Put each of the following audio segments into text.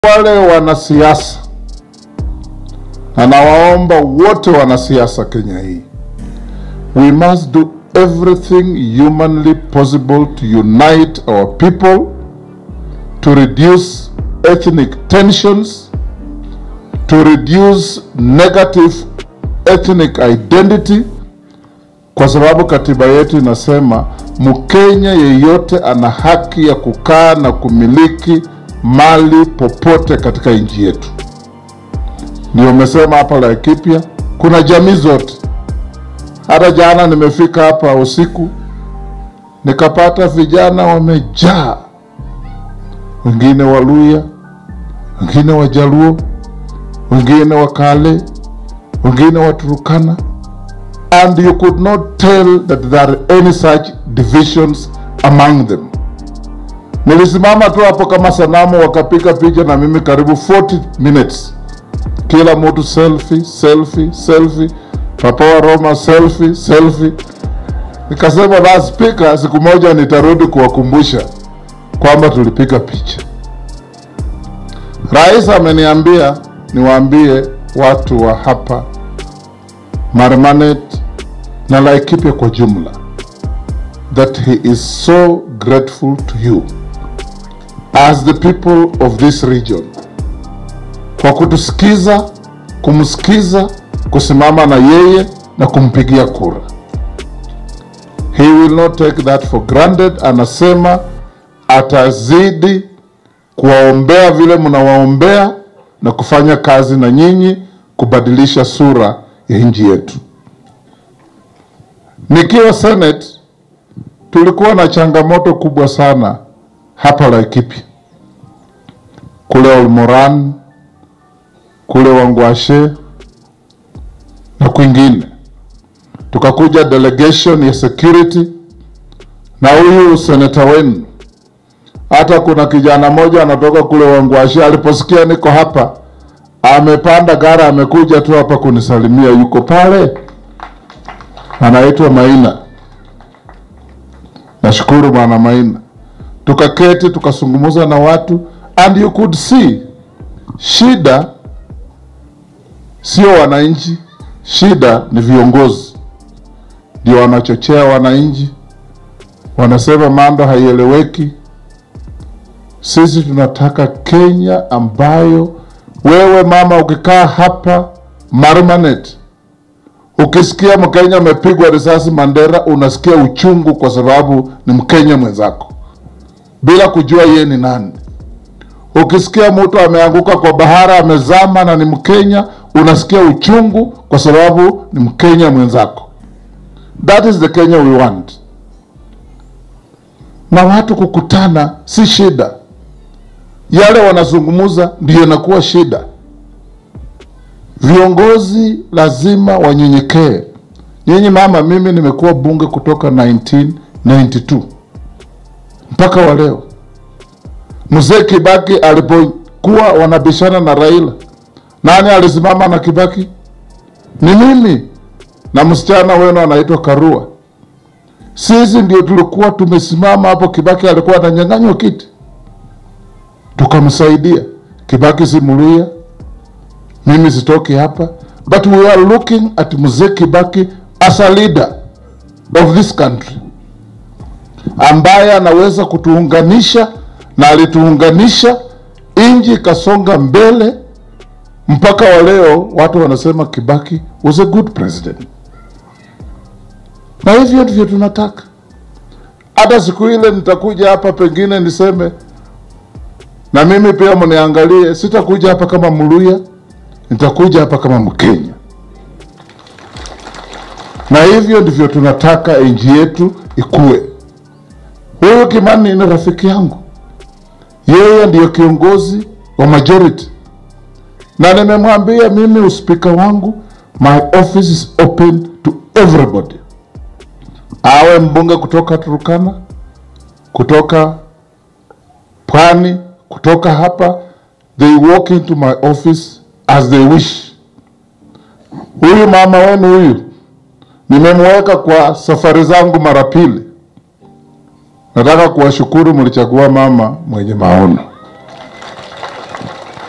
wale wanasiasa, na nawaomba wote wanasiasa Kenya hii, we must do everything humanly possible to unite our people, to reduce ethnic tensions, to reduce negative ethnic identity, kwa sababu katiba yetu inasema Mkenya yeyote ana haki ya kukaa na kumiliki mali popote katika nchi yetu. Ndio umesema hapa Laikipia kuna jamii zote. Hata jana nimefika hapa usiku nikapata vijana wamejaa, wengine Waluya, wengine Wajaluo, wengine Wakale, wengine Waturukana, and you could not tell that there are any such divisions among them. Nilisimama tu hapo kama sanamu, wakapiga picha na mimi karibu 40 minutes, kila mtu selfie selfie selfie, Papa wa Roma selfie selfie. Nikasema basi spika, siku moja nitarudi kuwakumbusha kwamba tulipiga picha. Rais ameniambia niwaambie watu wa hapa Marmanet na Laikipia kwa jumla that he is so grateful to you as the people of this region kwa kutusikiza, kumsikiza, kusimama na yeye na kumpigia kura. He will not take that for granted. Anasema atazidi kuwaombea vile mnawaombea na kufanya kazi na nyinyi kubadilisha sura ya nchi yetu. Nikiwa Senate tulikuwa na changamoto kubwa sana hapa Laikipia, kule Olmoran, kule Wangwashe na kwingine. Tukakuja delegation ya security na huyu seneta wenu. Hata kuna kijana mmoja anatoka kule Wangwashe, aliposikia niko hapa, amepanda gari, amekuja tu hapa kunisalimia, yuko pale, anaitwa Maina. Nashukuru bwana Maina tukaketi tukazungumza na watu and you could see shida sio wananchi, shida ni viongozi, ndio wanachochea wananchi, wanasema mambo haieleweki. Sisi tunataka Kenya ambayo wewe mama, ukikaa hapa Marmanet, ukisikia Mkenya amepigwa risasi Mandera, unasikia uchungu kwa sababu ni Mkenya mwenzako bila kujua yeye ni nani. Ukisikia mtu ameanguka kwa bahara amezama na ni Mkenya, unasikia uchungu kwa sababu ni Mkenya mwenzako. That is the Kenya we want. Na watu kukutana si shida, yale wanazungumza ndiyo inakuwa shida. Viongozi lazima wanyenyekee. Nyinyi mama, mimi nimekuwa bunge kutoka 1992 mpaka wa leo. Mzee Kibaki alipokuwa wanabishana na Raila, nani alisimama na Kibaki? Ni mimi na msichana wenu anaitwa Karua. Sisi ndio tulikuwa tumesimama hapo. Kibaki alikuwa ananyang'anywa kiti, tukamsaidia. Kibaki si Mluya, mimi sitoki hapa, but we are looking at mzee Kibaki as a leader of this country ambaye anaweza kutuunganisha na alituunganisha, nchi ikasonga mbele mpaka wa leo. Watu wanasema Kibaki was a good president, na hivyo ndivyo tunataka. Hata siku ile nitakuja hapa, pengine niseme na mimi pia mniangalie. Sitakuja hapa kama Mluya, nitakuja hapa kama Mkenya, na hivyo ndivyo tunataka nchi yetu ikue. Huyu Kimani ni rafiki yangu, yeye ndiyo kiongozi wa majority, na nimemwambia mimi uspika wangu, my office is open to everybody, awe mbunge kutoka Turukana, kutoka Pwani, kutoka hapa, they walk into my office as they wish. Huyu mama wenu huyu nimemweka kwa safari zangu mara pili. Nataka kuwashukuru, mlichagua mama mwenye maono.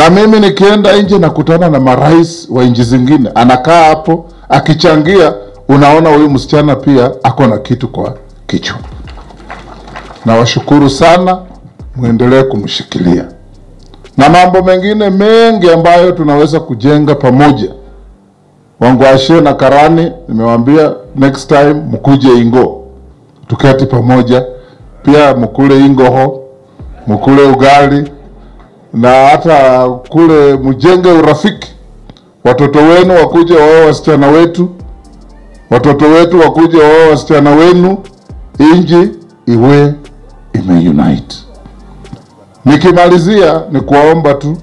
na mimi nikienda nje nakutana na marais wa nchi zingine, anakaa hapo akichangia, unaona huyu msichana pia ako na kitu kwa kichwa. Nawashukuru sana, mwendelee kumshikilia na mambo mengine mengi ambayo tunaweza kujenga pamoja. Wangwashe na Karani, nimewaambia next time mkuje Ingo, tuketi pamoja, pia mkule Ingoho, mkule ugali na hata kule mjenge urafiki. Watoto wenu wakuje wao wasichana wetu, watoto wetu wakuje wao wasichana wenu, inji iwe imeunite. Nikimalizia ni kuwaomba tu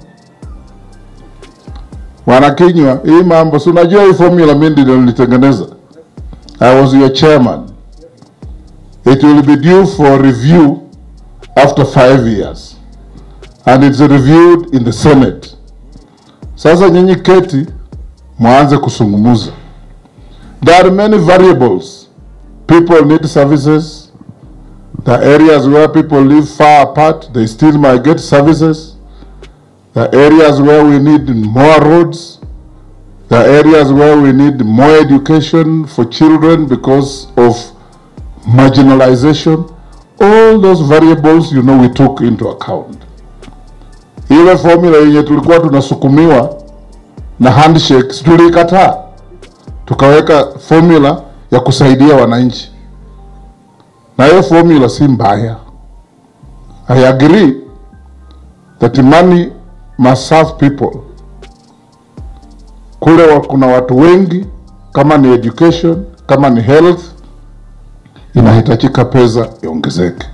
wanakinywa hii mambo, si unajua hii formula mimi ndio nilitengeneza. I was your chairman. It will be due for review after five years and it's reviewed in the Senate. Sasa nyinyi keti mwanze kusungumuza. There are many variables. People need services. The areas where people live far apart, they still might get services. The areas where we need more roads. The areas where we need more education for children because of marginalization. All those variables, you know, we took into account. Ile formula yenye tulikuwa tunasukumiwa na handshake si tuliikataa, tukaweka formula ya kusaidia wananchi, na hiyo formula si mbaya. I agree that money must serve people. Kule wa, kuna watu wengi, kama ni education, kama ni health, inahitajika pesa iongezeke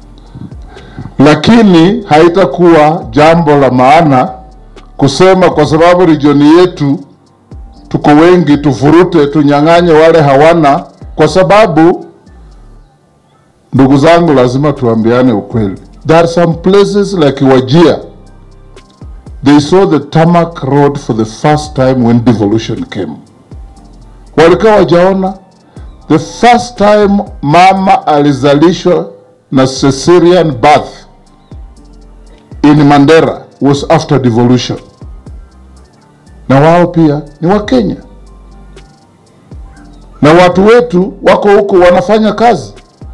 lakini haitakuwa jambo la maana kusema kwa sababu regioni yetu tuko wengi, tufurute tunyang'anye wale hawana, kwa sababu ndugu zangu, lazima tuambiane ukweli. There are some places like Wajir, they saw the tarmac road for the first time when devolution came. Walikuwa wajaona the first time mama alizalishwa na cesarean birth in Mandera was after devolution, na wao pia ni Wakenya na watu wetu wako huko wanafanya kazi.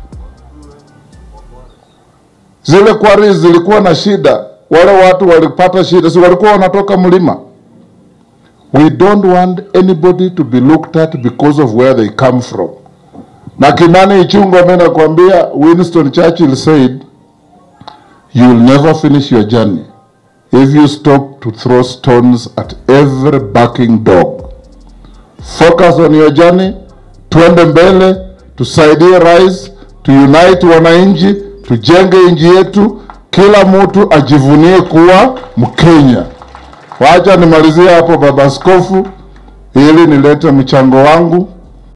Zile kwari zilikuwa na shida, wale watu walipata shida, si walikuwa wanatoka mlima. We don't want anybody to be looked at because of where they come from. Na Kimani Ichung'wah, mimi nakwambia, Winston Churchill said you will never finish your journey if you stop to throw stones at every barking dog. Focus on your journey, tuende mbele, tusaidie rais, tuunite wananchi, tujenge nchi yetu, kila mtu ajivunie kuwa Mkenya. Wacha nimalizie hapo, baba askofu, ili nilete mchango wangu